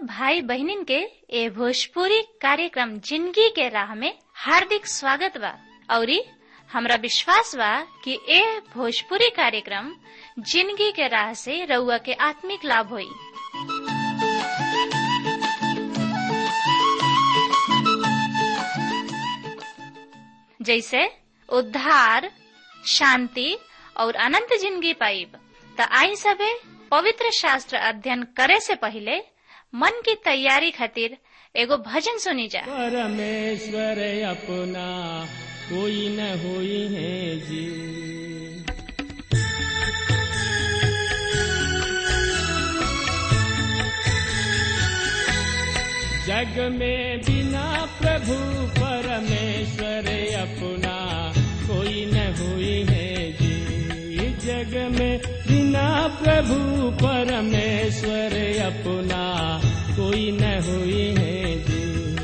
भाई बहनिन के ए भोजपुरी कार्यक्रम जिंदगी के राह में हार्दिक स्वागत बा औरी हमरा विश्वास बा कि ए भोजपुरी कार्यक्रम जिंदगी के राह से रउआ के आत्मिक लाभ होई जैसे उद्धार शांति और अनंत जिंदगी पाइब त आई सबे पवित्र शास्त्र अध्ययन करे से पहले मन की तैयारी खातिर एगो भजन सुनी जा परमेश्वर अपना कोई न होई है जी जग में बिना प्रभु परमेश्वर अपना कोई न हुई है जी जग में बिना प्रभु परमेश्वर अपना कोई न हुई है जी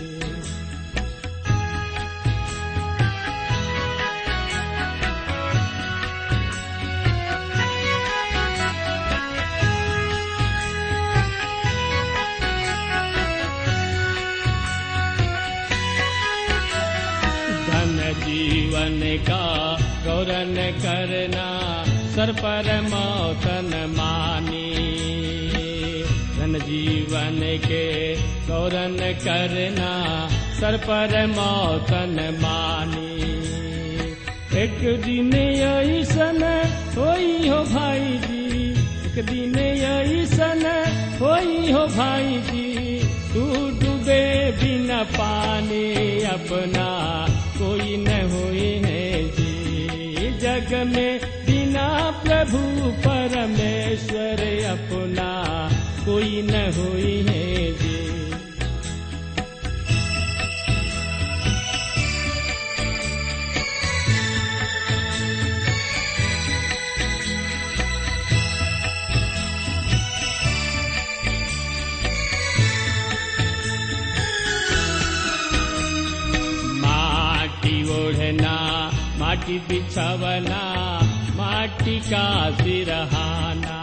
धन जीवन का गौरन करना सर पर मौतन मानी धन जीवन के गौरन करना सर पर मौतन मानी एक दिन ऐसन होई हो भाई जी एक दिन ऐसन होई हो भाई जी तू डूबे बिना पानी अपना कोई न हुई है जी जग में बिना प्रभु परमेश्वर अपना कोई न हुई है जी माटी ओढ़ना माटी बिछवना माटी का सिरहाना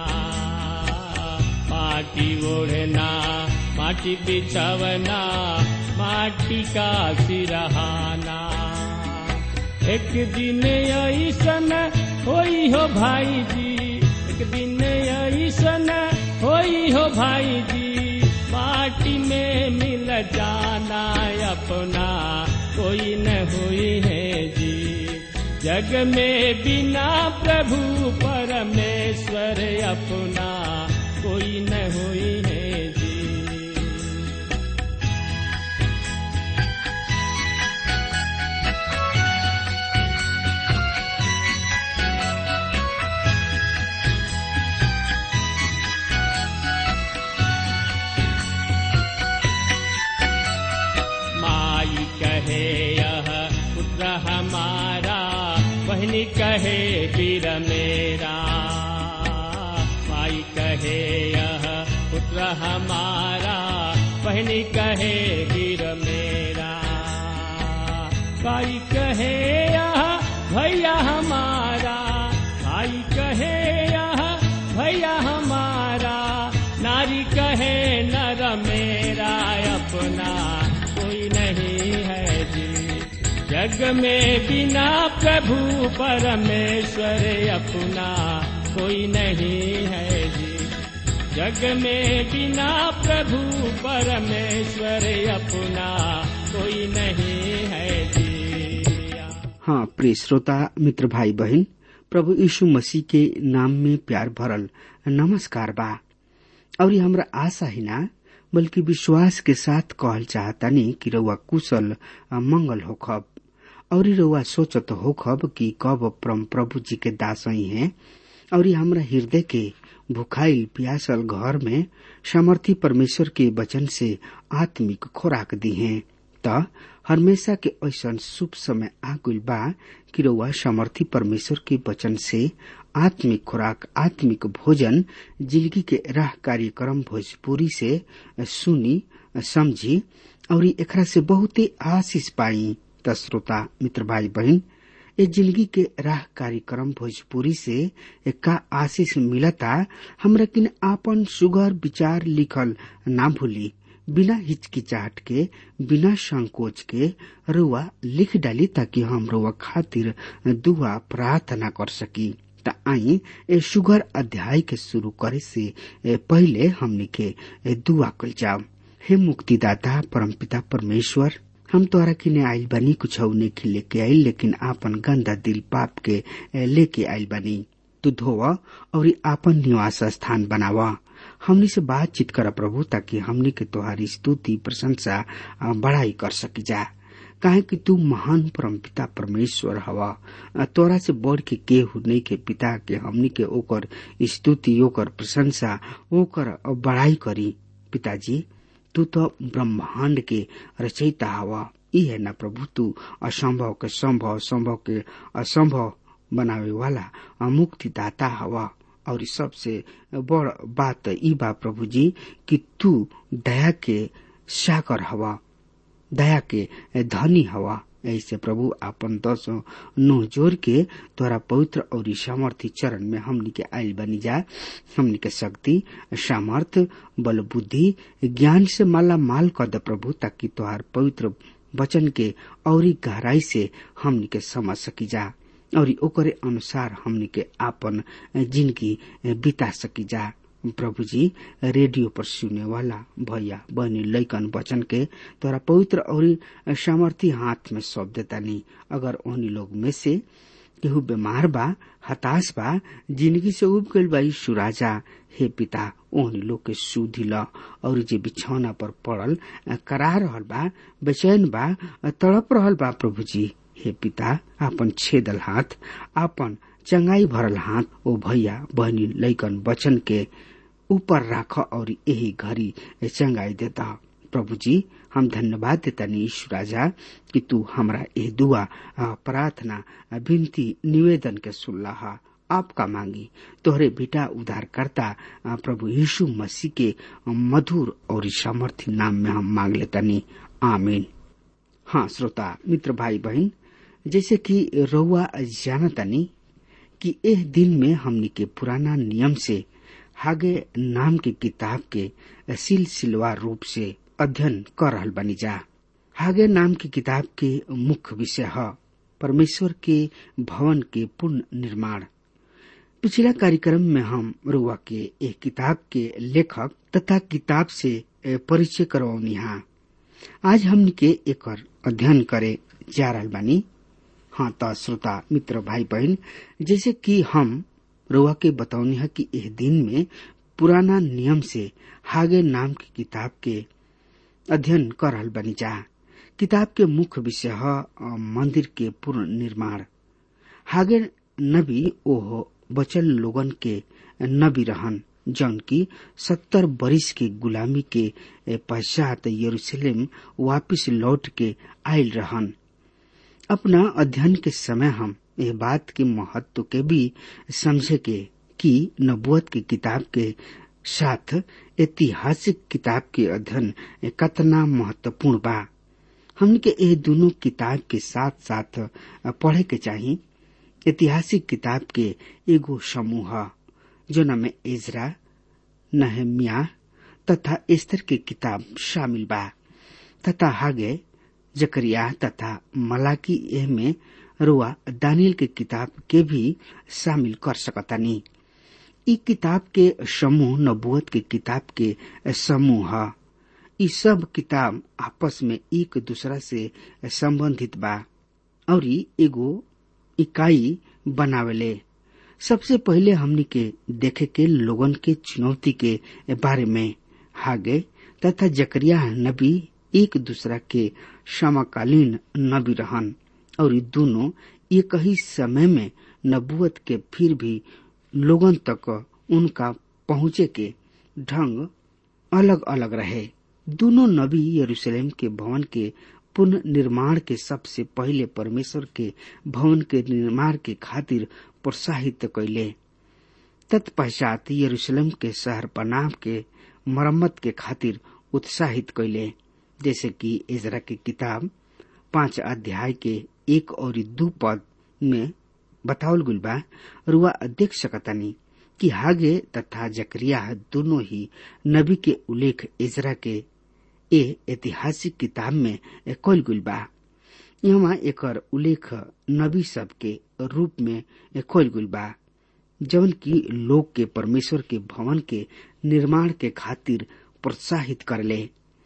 माटी ओढ़ना माटी बिछवना माटी का सिरहाना एक दिन ऐसन होई हो भाई जी एक दिन ऐसन होई हो भाई जी माटी में मिल जाना अपना कोई न हुई है जी जग में बिना प्रभु परमेश्वर अपना कोई न हुई है जी माई कहे यह पुत्र हमारा बहनी कहे वीर मेरा माई कहे यह पुत्र हमारा बहनी कहे वीर मेरा भाई कहे यह भैया हमारा भाई कहे यह भैया हमारा नारी कहे नर मेरा अपना कोई नहीं है जी जग में बिना प्रभु परमेश्वर अपना कोई नहीं है जी जग में बिना प्रभु परमेश्वर अपना कोई नहीं है जी हाँ प्रिय श्रोता मित्र भाई बहन प्रभु यीशु मसीह के नाम में प्यार भरल नमस्कार बा और ये हमरा आशा ही ना बल्कि विश्वास के साथ कहल चाहतानी कि रउआ कुशल आ, मंगल होखब और ई रउआ सोचत होखब कि कब परम प्रभु जी के दास ही हैं और ये हमरा हृदय के भुखाइल प्यासल घर में समर्थी परमेश्वर के वचन से आत्मिक खुराक दी हैं त हमेशा के ऐसा शुभ समय आ गइल बा कि रउआ समर्थी परमेश्वर के वचन से आत्मिक खुराक आत्मिक भोजन जिंदगी के राह कार्यक्रम भोजपुरी से सुनी समझी और एकरा से बहुते आशीष पाई त श्रोता मित्र भाई बहन ए जिंदगी के राह कार्यक्रम भोजपुरी से का आशीष मिलता हमरा किन आपन सुगर विचार लिखल ना भूली बिना हिचकिचाहट के बिना संकोच के रुआ लिख डाली ताकि हम रुआ खातिर दुआ प्रार्थना कर सकी त आई ए सुगर अध्याय के शुरू करे से पहले हमनी के दुआ कल जाओ हे मुक्तिदाता परमपिता परमेश्वर हम तोरा किने आइल बानी कुछ नहीं लेके आइल लेकिन आपन गंदा दिल पाप के लेके आइल बानी तू धोवा और आपन निवास स्थान बनावा हमनी से बातचीत कर प्रभु ताकि हमनी के तोहारी स्तुति प्रशंसा बढ़ाई कर सकी जा काहे कि तू महान परम पिता परमेश्वर हवा तोरा से बढ़ के केहू नहीं के पिता के हमनी के ओकर स्तुति ओकर प्रशंसा ओकर बढ़ाई करी पिताजी तू तो ब्रह्मांड के रचयिता हवा ई है ना प्रभु तू असंभव के संभव संभव के असंभव बनावे वाला मुक्तिदाता हवा और सबसे बड़ बात ई बा प्रभु जी कि तू दया के साकर हवा दया के धनी हवा ऐसे प्रभु आपन दस नो जोर के तोरा पवित्र और सामर्थ्य चरण में हमनी के आयल बनी जा हमनी के शक्ति सामर्थ बल बुद्धि ज्ञान से माला माल कर दे प्रभु ताकि तोहार पवित्र वचन के और गहराई से हमनी के समझ सकी जा और ओकरे अनुसार हमनी के आपन जिंदगी बिता सकी जा प्रभु जी रेडियो पर सुने वाला भैया बहनी लैकन वचन के तोरा पवित्र और सामर्थी हाथ में सौंप देता नहीं अगर उन्हीं लोग में से केहू बीमार बा हताश बा जिंदगी से उब गईल बा सुराजा हे पिता ओहनी लोग के सुधी ल और जे बिछौना पर पड़ल करा रहल बा बेचैन बा तड़प रहल बा प्रभु जी हे पिता आपन छेदल हाथ आपन चंगाई भरल हाथ ओ भैया बहनी लैकन वचन के ऊपर राख और यही घड़ी चंगाई देता प्रभु जी हम धन्यवाद देता ईश्वर राजा कि तू हमरा ये दुआ प्रार्थना विनती निवेदन के सुनला आपका मांगी तोहरे बेटा उद्धार करता प्रभु यीशु मसीह के मधुर और सामर्थ्य नाम में हम मांग लेतनी आमीन हाँ श्रोता मित्र भाई बहन जैसे कि रउआ जानतनी कि एह दिन में हमनी के पुराना नियम से हागे नाम के किताब के सिलसिलवार रूप से अध्ययन कर रहल बनी जा हागे नाम की किताब के मुख्य विषय है परमेश्वर के भवन के पुनः निर्माण पिछला कार्यक्रम में हम रुआ के एक किताब के लेखक तथा किताब से परिचय करवनी आज हमनी के एक अध्ययन करे जा रहल बानी हाँ त श्रोता मित्र भाई बहन जैसे कि हम रुआ के बतौनी है कि इस दिन में पुराना नियम से हागे नाम की किताब के अध्ययन कर रहल बनी जा किताब के मुख्य विषय है मंदिर के पूर्ण निर्माण हागे नबी ओह बचल लोगन के नबी रहन जौन की सत्तर बरिस के गुलामी के पश्चात यरूशलेम वापिस लौट के आयल रहन अपना अध्ययन के समय हम यह बात के महत्व के भी समझे के कि नबुअत की किताब के साथ ऐतिहासिक किताब के अध्ययन कतना महत्वपूर्ण बा हमने के ये दोनों किताब के साथ साथ पढ़े के चाहिए ऐतिहासिक किताब के एगो समूह जो न में इजरा नहमिया तथा स्तर के किताब शामिल बा तथा हागे जकरिया तथा मलाकी एह में रुआ दानियल के किताब के भी शामिल कर सकतानी इ किताब के समूह नबुअत के किताब के समूह है इ सब किताब आपस में एक दूसरा से संबंधित बा और एगो इकाई बनावेले सबसे पहले हमनी के देखे के लोगन के चुनौती के बारे में हागे तथा जकरिया नबी एक दूसरा के समकालीन नबी रहन और दोनों एक ही समय में नबुअत के फिर भी लोगन तक उनका पहुंचे के ढंग अलग अलग रहे दोनों नबी यरूशलेम के भवन के पुनः निर्माण के सबसे पहले परमेश्वर के भवन के निर्माण के खातिर प्रोत्साहित कैले तत्पश्चात यरूशलेम के शहर पनाह के मरम्मत के खातिर उत्साहित कैले जैसे कि इजरा की किताब पांच अध्याय के एक और दो पद में बतावल गुल बा रुआ देख सकतानी कि हागे तथा जकरिया दोनों ही नबी के उल्लेख इजरा के ए ऐतिहासिक किताब में कल गुल बा यहाँ एकर उल्लेख नबी सब के रूप में कल गुल बा जवन की लोग के परमेश्वर के भवन के निर्माण के खातिर प्रोत्साहित करले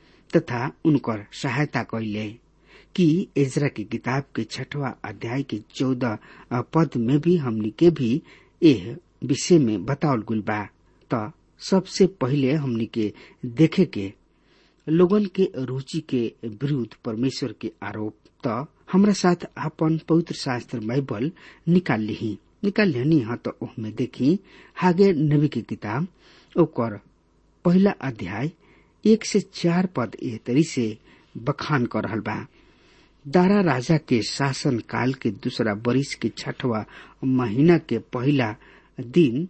तथा उनकर सहायता कैले कि एजरा की किताब के छठवा अध्याय के चौदह पद में भी हमनी के भी एह विषय में बतावल गुल बा त सबसे पहिले हमनी के देखे के लोगन के रुचि के विरुद्ध परमेश्वर के आरोप त हमरा साथ अपन पवित्र शास्त्र बाइबल निकाल ली निकाल लेनी हाँ तो ओहमे देखी हागे नबी की किताब ओकर पहला अध्याय एक से चार पद ए तरी से बखान कर रहल बा दारा राजा के शासन काल के दूसरा बरिस के छठवा महीना के पहला दिन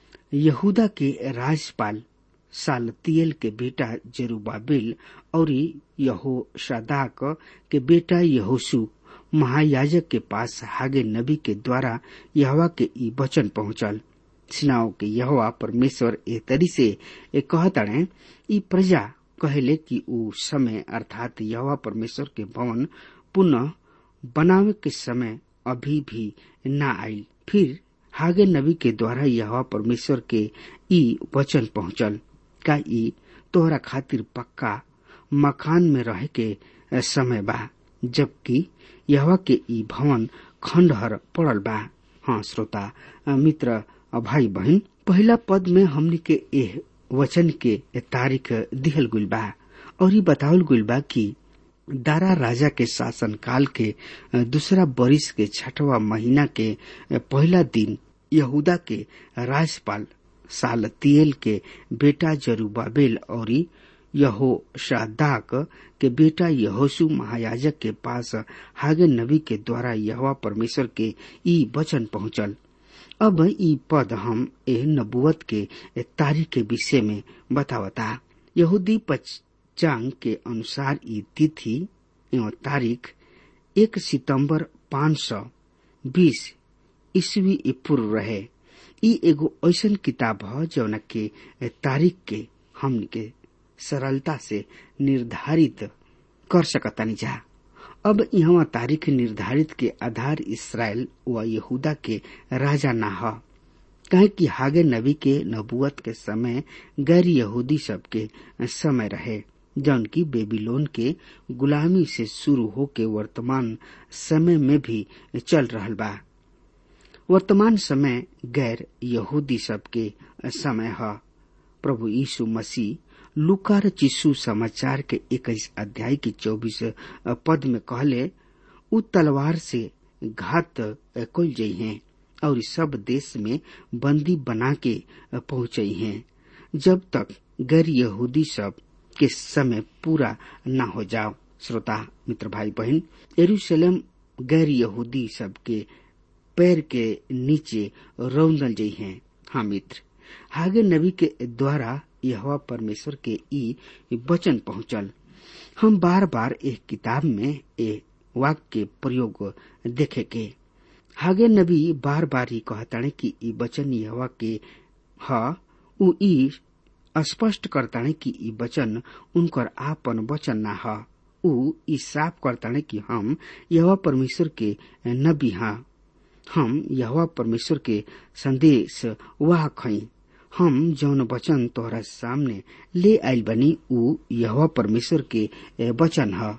यहूदा के राज्यपाल सालतियल के बेटा जरूबाबिल और यहो शदाक के बेटा यहोसु महायाजक के पास हागे नबी के द्वारा यहवा के ई वचन पहुंचल सिनाओ के यहवा परमेश्वर ए तरी से ए कहतड़े ई प्रजा कहले कि ऊ समय अर्थात यहवा परमेश्वर के भवन पुनः बनावे के समय अभी भी न आयल फिर हागे नबी के द्वारा यह परमेश्वर के ई वचन पहुंचल का ई तोहरा खातिर पक्का मकान में रहे के समय बा जबकि यह के ई भवन खंडहर पड़ल बा हाँ श्रोता मित्र भाई बहन पहला पद में हमने के एह वचन के तारीख दिहल गुल बा और ये बतावल गुल बा कि दारा राजा के शासन काल के दूसरा बरिस के छठवा महीना के पहला दिन यहूदा के राज्यपाल सालतियल के बेटा जरूबाबेल और यहो शादाक के बेटा यहोसु महायाजक के पास हागे नबी के द्वारा यहवा परमेश्वर के ई वचन पहुंचल अब ई पद हम ए नबुवत के तारीख के विषय में बतावता यहूदी पचांग के अनुसार ई तिथि एवं तारीख एक सितंबर पाँच सौ बीस ईस्वी पूर्व रहे ई एगो ऐसन किताब ह जौन के तारीख के हमन के सरलता से निर्धारित कर सकतानी जा अब यहाँ तारीख निर्धारित के आधार इसराइल व यहूदा के राजा ना ह कहे कि हागे नबी के नबुअत के समय गैर यहूदी सब के समय रहे जौन की बेबीलोन के गुलामी से शुरू होके वर्तमान समय में भी चल रहल बा वर्तमान समय गैर यहूदी सब के समय है प्रभु यीशु मसीह लुकार चिस्सू समाचार के इक्कीस अध्याय के चौबीस पद में कहले उ तलवार से घात कुल जई हैं और सब देश में बंदी बना के पहुंचे हैं जब तक गैर यहूदी सब के समय पूरा न हो जाओ श्रोता मित्र भाई बहन यरूशलेम गैर यहूदी सब के पैर के नीचे रौंदल जई हैं हाँ मित्र हागे नबी के द्वारा यह परमेश्वर के ई वचन पहुंचल हम बार बार एक किताब में ए वाक्य प्रयोग देखे के हागे नबी बार बार ही कहताने कि ई वचन यह के ह उ ई स्पष्ट करताने कि ई वचन उनकर आपन वचन ना ह उ ई साफ करताने कि हम यह परमेश्वर के नबी हा हम यह परमेश्वर के संदेश वाहक हई हम जौन वचन तोहरा सामने ले आयल बनी उ यह परमेश्वर के वचन ह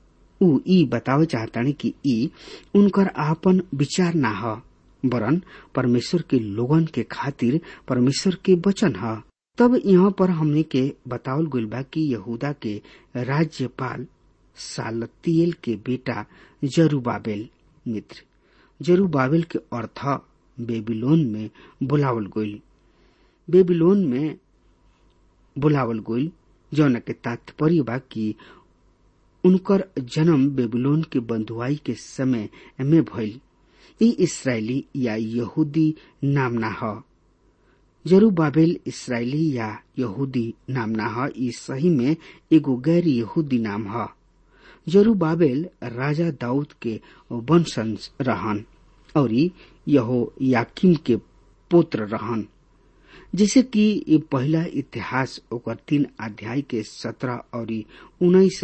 उ ई बतावे चाहतानी कि ई उनकर आपन विचार ना ह वरन परमेश्वर के लोगन के खातिर परमेश्वर के वचन ह तब यहाँ पर हमने के बतावल गइल बा कि यहूदा के राज्यपाल सालतियल के बेटा जरूबाबेल मित्र जरूबाबेल के अर्थ बेबीलोन में बुलावल गइल बेबीलोन में बुलावल गइल जौन के तात्पर्य बा कि उनकर जन्म बेबीलोन के बंधुआई के समय में भइल ई इसराइली या यहूदी नाम ना ह जरूबाबेल इसराइली या यहूदी नाम ना ह ई सही में एगो गैर यहूदी नाम ह जरूबाबेल राजा दाऊद के वंशज रहन और यहो याकिम के पुत्र रहन जैसे कि ये पहला इतिहास ओकर तीन अध्याय के सत्रह और उन्नीस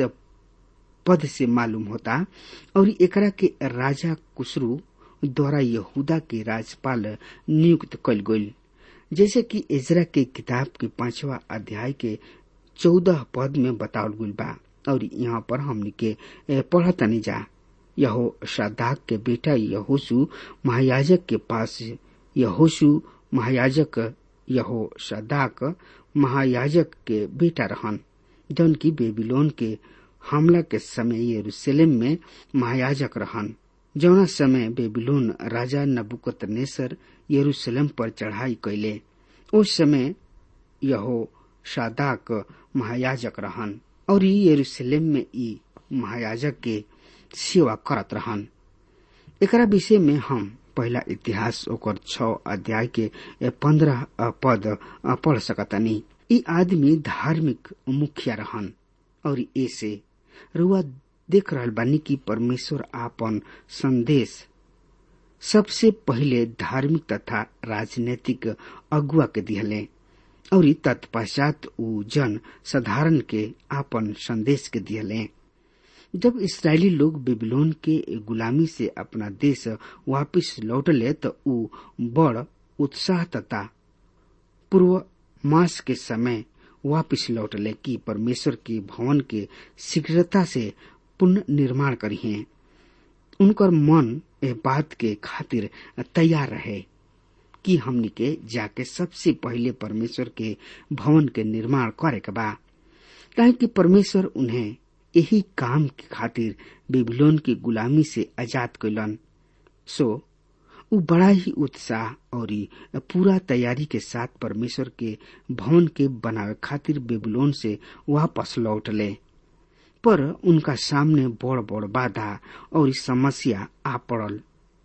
पद से मालूम होता और एकरा के राजा कुसरू द्वारा यहूदा के राज्यपाल नियुक्त कल गई जैसे कि इजरा के किताब के पांचवा अध्याय के चौदह पद में बतावल गई बा और यहाँ पर हमने के पढ़तनी जा यहो शादाक के बेटा यहोसु महायाजक के पास यहोसु महायाजक यहो शादाक महायाजक के बेटा रहन जौन की बेबीलोन के हमला के समय यरूशलेम में महायाजक रहन जौना समय बेबीलोन राजा नबुकत नेसर यरूशलेम पर चढ़ाई कैले उस समय यहो शादाक महायाजक रहन और यरूशलेम में ई महायाजक के सेवा करत रहन एकरा विषय में हम पहला इतिहास ओकर छ अध्याय के पंद्रह पद पढ़ सकतनी ई आदमी धार्मिक मुखिया रहन और ऐसे रुआ देख रहल बानी कि परमेश्वर आपन संदेश सबसे पहिले धार्मिक तथा राजनीतिक अगुआ के दिहले और तत्पश्चात ऊ जन साधारण के आपन संदेश के दिहले जब इसराइली लोग बेबीलोन के गुलामी से अपना देश वापिस लौटले तो ऊ बड़ उत्साह तथा पूर्व मास के समय वापिस लौटले कि परमेश्वर के भवन के शीघ्रता से पुनः निर्माण करिए उनकर मन ए बात के खातिर तैयार रहे कि हमनी के जाके सबसे पहले परमेश्वर के भवन के निर्माण करे के बा काहे कि परमेश्वर उन्हें यही काम के खातिर बेबीलोन की गुलामी से आजाद कैलन सो उ बड़ा ही उत्साह और पूरा तैयारी के साथ परमेश्वर के भवन के बनावे खातिर बेबीलोन से वापस लौटले पर उनका सामने बड़ बड़ बाधा और समस्या आ पड़ल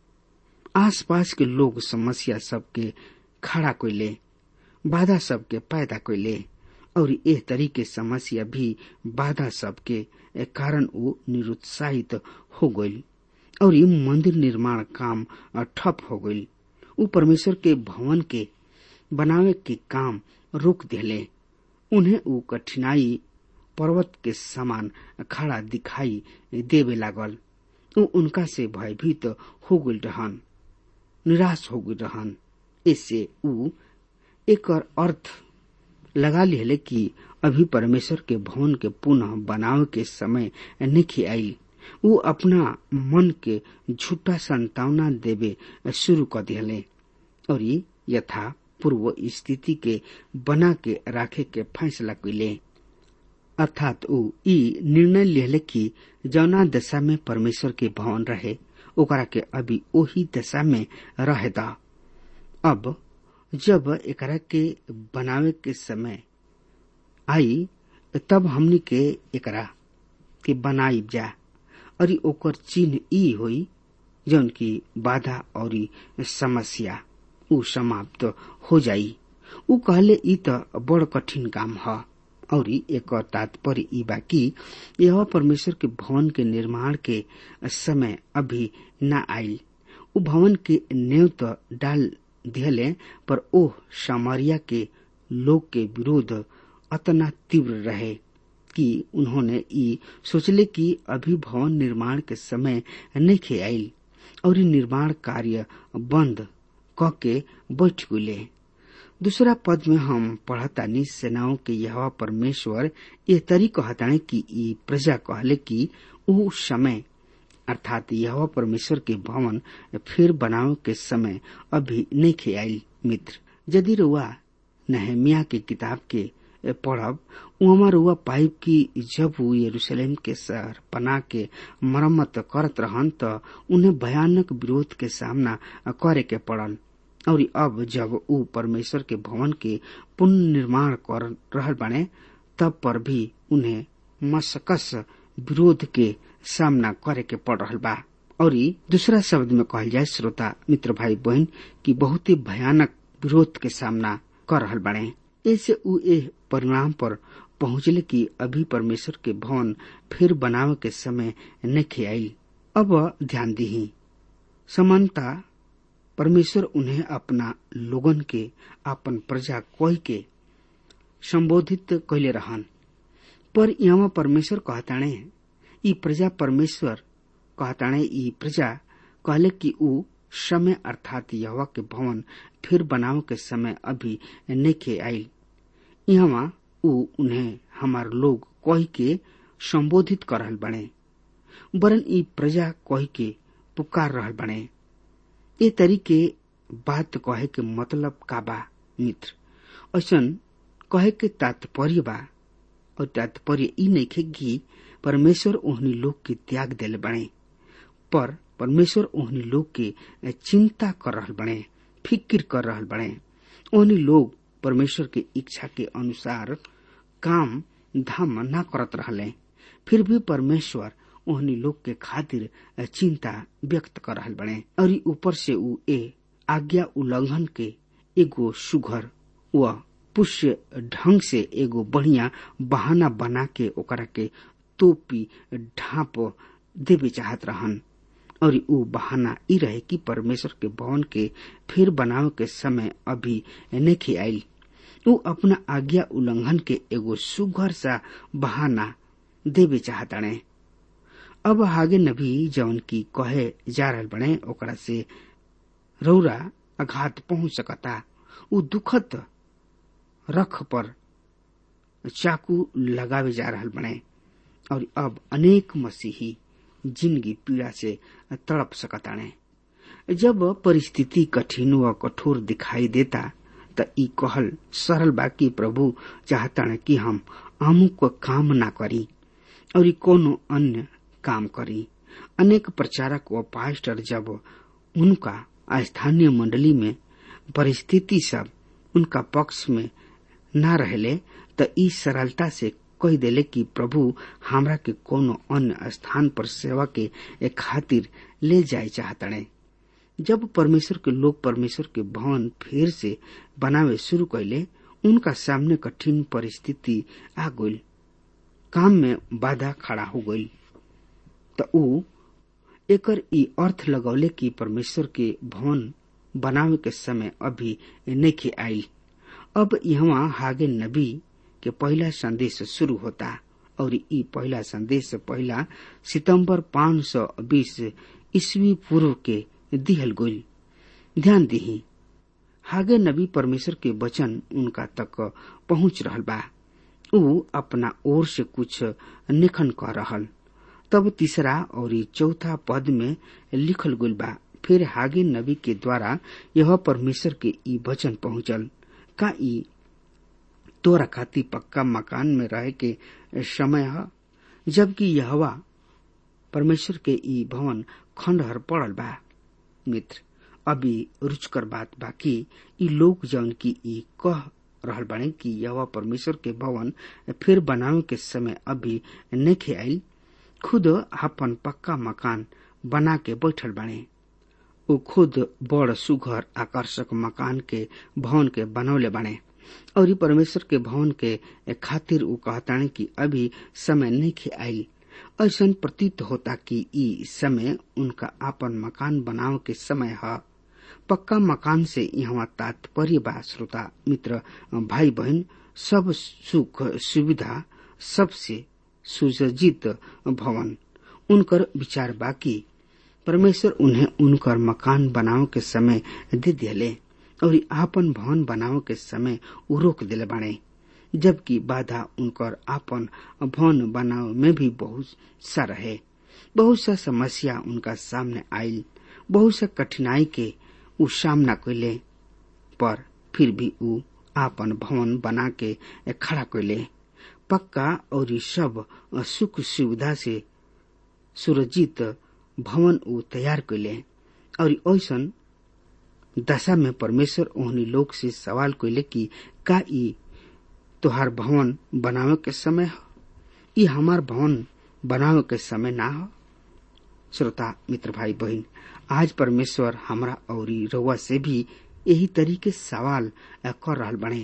आसपास के लोग समस्या सबके खड़ा कैले बाधा सबके पैदा कैले और एह तरीके समस्या भी बाधा सबके कारण वो निरुत्साहित हो गई और ये मंदिर निर्माण काम ठप हो गई उ परमेश्वर के भवन के बनावे के काम रोक दिले उन्हें उ कठिनाई पर्वत के समान खड़ा दिखाई देवे लागल उ उनका से भयभीत हो गई रहन निराश हो गई रहन इससे उ एक अर्थ लगा लिहले कि अभी परमेश्वर के भवन के पुनः बनावे के समय नहीं आई उ अपना मन के झूठा संतावना देवे शुरू कर दिले और यथा पूर्व स्थिति के बना के राखे के फैसला कैले अर्थात उ ई निर्णय लेले कि जौना दशा में परमेश्वर के भवन रहे ओकरा के अभी ओही दशा में रहे दा अब जब एकरा के बनावे के समय आई तब हमनी के एकरा के बनाई जा और ओकर चिन्ह ई होई जौन की बाधा और समस्या उ समाप्त हो जाई उ कहले ई त बड़ कठिन काम ह और एक तात्पर्य ई बा कि यह परमेश्वर के भवन के निर्माण के समय अभी न आयल उ भवन के नेव तो डाल दिहले पर ओह सामरिया के लोग के विरोध अतना तीव्र रहे कि उन्होंने ई सोचले कि अभी भवन निर्माण के समय नहीं आयल और निर्माण कार्य बंद क के बैठ गुले दूसरा पद में हम पढ़तानी सेनाओं के यह परमेश्वर ये तरी कहताने कि ई प्रजा कहले कि ऊ समय अर्थात यह परमेश्वर के भवन फिर बनाव के समय अभी नहीं आयल मित्र यदि रुआ नहमिया के किताब के पढ़ब उमा रुआ पाइप की जब वो यरूशलेम के शहर बना के मरम्मत करत रहन त उन्हें भयानक विरोध के सामना करे के पड़ल और अब जब ऊ परमेश्वर के भवन के पुनर्निर्माण कर रहल बने तब पर भी उन्हें मसकस विरोध के सामना करे के पड़ रहल बा और दूसरा शब्द में कहल जाए श्रोता मित्र भाई बहन की बहुत ही भयानक विरोध के सामना कर रहल बने ऐसे ऊ ए परिणाम पर पहुंचले कि अभी परमेश्वर के भवन फिर बनावे के समय नहीं आई अब ध्यान दी समानता परमेश्वर उन्हें अपना लोगन के अपन प्रजा कोई के संबोधित कैले रहन पर यहाँ परमेश्वर कहताणे ई प्रजा परमेश्वर कहताणे ई प्रजा कहले कि ऊ समय अर्थात यहवा के भवन फिर बनाव के समय अभी नेखे आयल यहाँ ऊ उन्हें हमार लोग कह के संबोधित कर रहल बने वरन ई प्रजा कह के पुकार रहल बने ए तरीके बात कहे के मतलब का बा मित्र ऐसन कहे के तात्पर्य बा और तात्पर्य ई नइखे कि परमेश्वर ओहनी लोग के त्याग देले बने पर परमेश्वर ओहनी लोग के चिंता कर रहल बने फिक्र कर रहल बने ओहनी लोग परमेश्वर के इच्छा के अनुसार काम धाम न करत रहले फिर भी परमेश्वर ओहनी लोग के खातिर चिंता व्यक्त कर रहल बने और ऊपर से ऊ ए आज्ञा उल्लंघन के एगो सुघर व पुष्य ढंग से एगो बढ़िया बहाना बना के ओकरा के तोपी ढाप देवे चाहत रहन और ऊ बहाना ई रहे कि परमेश्वर के भवन के फिर बनाव के समय अभी नहीं आयल ऊ अपना आज्ञा उल्लंघन के एगो सुघर सा बहाना देवे चाहताणे अब हागे नबी जौन की कहे जा रहल बने ओकरा से रौरा आघात पहुंच सकता ऊ दुखद रख पर चाकू लगावे जा रहल बने और अब अनेक मसीही जिंदगी पीड़ा से तड़प सकताणे जब परिस्थिति कठिन व कठोर दिखाई देता त ई कहल सरल बा कि प्रभु चाहताणे कि हम अमुक काम ना करी और ई कोनो अन्य काम करी अनेक प्रचारक व पास्टर जब उनका स्थानीय मंडली में परिस्थिति सब उनका पक्ष में न रहले त ई सरलता से कह देले कि प्रभु हमरा के कोनो अन्य स्थान पर सेवा के खातिर ले जाए चाहतड़े जब परमेश्वर के लोग परमेश्वर के भवन फिर से बनावे शुरू कैले उनका सामने कठिन परिस्थिति आ गई काम में बाधा खड़ा हो गई त ऊ एकर ई अर्थ लगौले कि परमेश्वर के भवन बनावे के समय अभी नहीं आई अब यहाँ हागे नबी के पहला संदेश शुरू होता और ई पहला संदेश पहला सितंबर 520 ईस्वी पूर्व के दिहल गोल ध्यान दही हागे नबी परमेश्वर के वचन उनका तक पहुंच रहल बा ऊ अपना ओर से कुछ निखन कर रहल तब तीसरा और चौथा पद में लिखल गुल बा फिर हागे नबी के द्वारा यह परमेश्वर के ई वचन पहुंचल का ई तोरा खाती पक्का मकान में रहे के समय है जबकि यहवा परमेश्वर के ई भवन खंडहर पड़ल बा मित्र अभी रुचकर बात बाकी ई लोग जौन की ई कह रहल बाने कि यह परमेश्वर के भवन फिर बनावे के समय अभी नहीं आयल खुद अपन पक्का मकान बना के बैठल बाने ऊ खुद बड़ सुघर आकर्षक मकान के भवन के बनौले बाने और परमेश्वर के भवन के खातिर ऊ कहताने कि अभी समय नहीं आयल ऐसा प्रतीत होता कि ई समय उनका आपन मकान बनाव के समय है पक्का मकान से यहाँ तात्पर्य बा श्रोता मित्र भाई बहन सब सुख सुविधा सबसे सुसज्जित भवन उनकर विचार बाकी परमेश्वर उन्हें उनकर मकान बनाव के समय दे दिले और आपन भवन बनाव के समय उ रोक दिले बाणे जबकि बाधा उनकर आपन भवन बनाव में भी बहुत सा रहे बहुत सा समस्या उनका सामने आयल बहुत सा कठिनाई के उ सामना कैले पर फिर भी उ आपन भवन बना के खड़ा कैले पक्का और सब सुख सुविधा से सुरक्षित भवन उ तैयार कैले और ऐसन दशा में परमेश्वर ओहनी लोग से सवाल कैले कि का ई तोहार भवन बनावे के समय है ई हमार भवन बनावे के समय ना हो श्रोता मित्र भाई बहन आज परमेश्वर हमरा और रउआ से भी यही तरीके सवाल कर रहा बने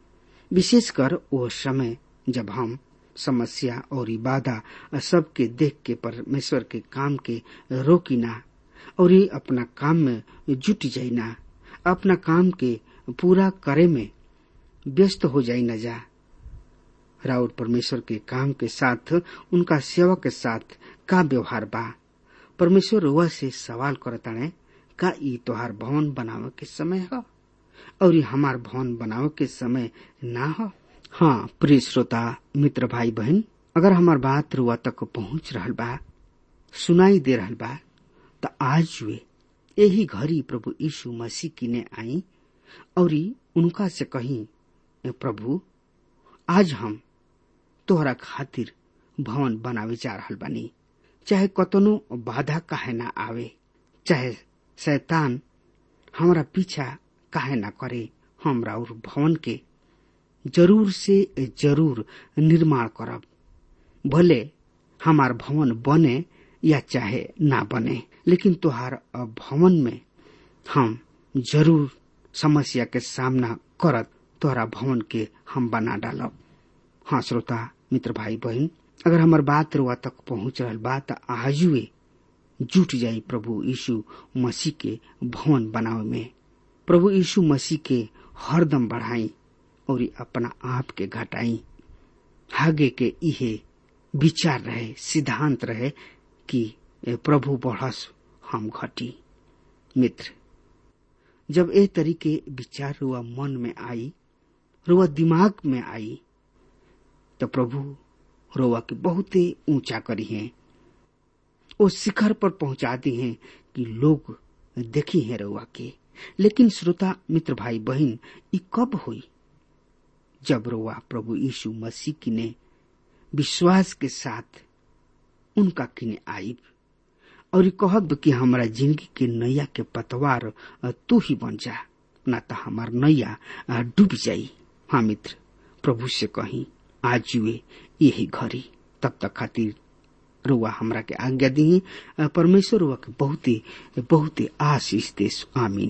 विशेषकर वो समय जब हम समस्या और बाधा सबके देख के परमेश्वर के काम के रोकी ना और ये अपना काम में जुट जाई ना अपना काम के पूरा करे में व्यस्त हो जाई न जा राउर परमेश्वर के काम के साथ उनका सेवा के साथ का व्यवहार बा परमेश्वर रुआ से सवाल करताने का ई तोहार भवन बनावे के समय ह और ये हमार भवन बनावे के समय ना हो हाँ प्रिय श्रोता मित्र भाई बहन अगर हमार बात रुआ तक पहुंच रहल बा सुनाई दे रहल बा त आज वे यही घड़ी प्रभु यीशु मसीह किने आई और उनका से कही प्रभु आज हम तोहरा खातिर भवन बनावे जा रहल बानी चाहे कतनो बाधा काहे ना आवे चाहे शैतान हमरा पीछा काहे ना करे हमरा और भवन के जरूर से जरूर निर्माण करब भले हमार भवन बने या चाहे ना बने लेकिन तुहार भवन में हम जरूर समस्या के सामना करत तोहरा भवन के हम बना डालब हाँ श्रोता मित्र भाई बहन अगर हमार बात रुआ तक पहुंच रहल बा त आजुए जुट जाई प्रभु यीशु मसीह के भवन बनावे में प्रभु यीशु मसीह के हरदम बढ़ाई और अपना आप के घटाई आगे के इहे विचार रहे सिद्धांत रहे कि प्रभु बढ़स हम घटी मित्र जब ए तरीके विचार रुआ मन में आई रुआ दिमाग में आई तो प्रभु रोवा के बहुते ऊंचा करी हैं वो शिखर पर पहुंचा दी हैं कि लोग देखी हैं रोवा के लेकिन श्रोता मित्र भाई बहन ये कब हुई जब रोवा प्रभु यीशु मसीह की ने विश्वास के साथ उनका किने आईब और कहब कि हमारा जिंदगी के नैया के पतवार तू ही बन जा ना तो हमार नैया डूब जाई हाँ मित्र प्रभु से कहीं आज हुए यही घड़ी तब तक खातिर रुआ हमरा के आज्ञा दी परमेश्वर रुआ के बहुते बहुते आशीष दे आमीन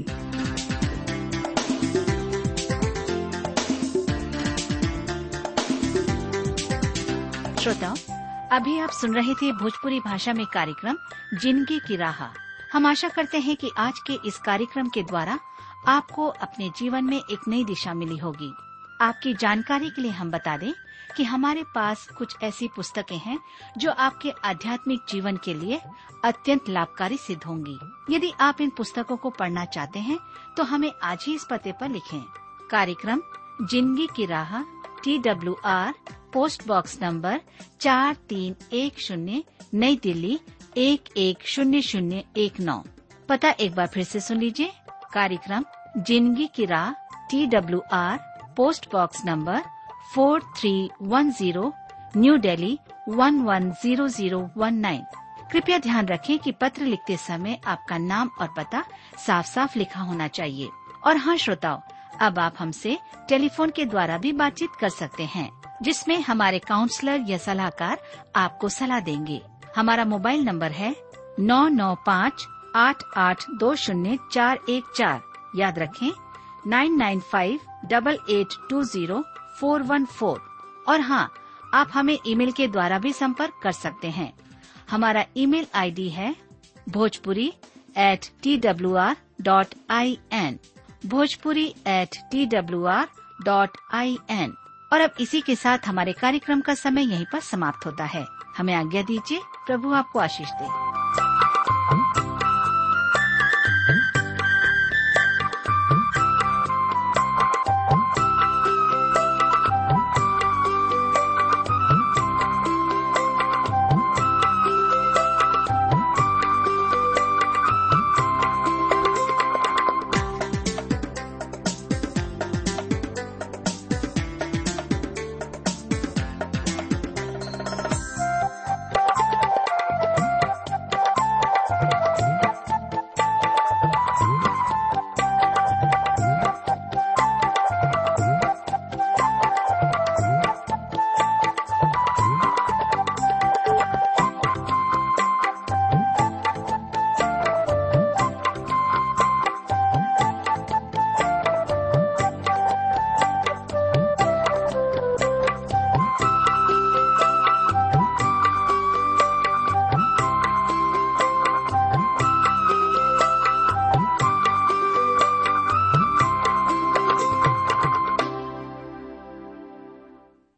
श्रोताओं अभी आप सुन रहे थे भोजपुरी भाषा में कार्यक्रम जिंदगी की राह हम आशा करते हैं कि आज के इस कार्यक्रम के द्वारा आपको अपने जीवन में एक नई दिशा मिली होगी आपकी जानकारी के लिए हम बता दें कि हमारे पास कुछ ऐसी पुस्तकें हैं जो आपके आध्यात्मिक जीवन के लिए अत्यंत लाभकारी सिद्ध होंगी यदि आप इन पुस्तकों को पढ़ना चाहते हैं तो हमें आज ही इस पते पर लिखें कार्यक्रम जिंदगी की राह T W R post box number चार तीन एक शून्य नई दिल्ली एक एक शून्य शून्य एक नौ पता एक बार फिर से सुन लीजिए कार्यक्रम जिंदगी की राह T W R post box number four three one zero new Delhi one one zero zero one nine कृपया ध्यान रखें कि पत्र लिखते समय आपका नाम और पता साफ साफ लिखा होना चाहिए और हाँ श्रोताओं अब आप हमसे टेलीफोन के द्वारा भी बातचीत कर सकते हैं जिसमें हमारे काउंसलर या सलाहकार आपको सलाह देंगे हमारा मोबाइल नंबर है नौ नौ पाँच आठ आठ दो शून्य चार एक चार याद रखें nine nine five double eight two zero four one four और हाँ आप हमें ईमेल के द्वारा भी संपर्क कर सकते हैं हमारा ईमेल आईडी है Bhojpuri at T W R dot I N Bhojpuri at T W R dot I N और अब इसी के साथ हमारे कार्यक्रम का समय यहीं पर समाप्त होता है हमें आज्ञा दीजिए प्रभु आपको आशीष दे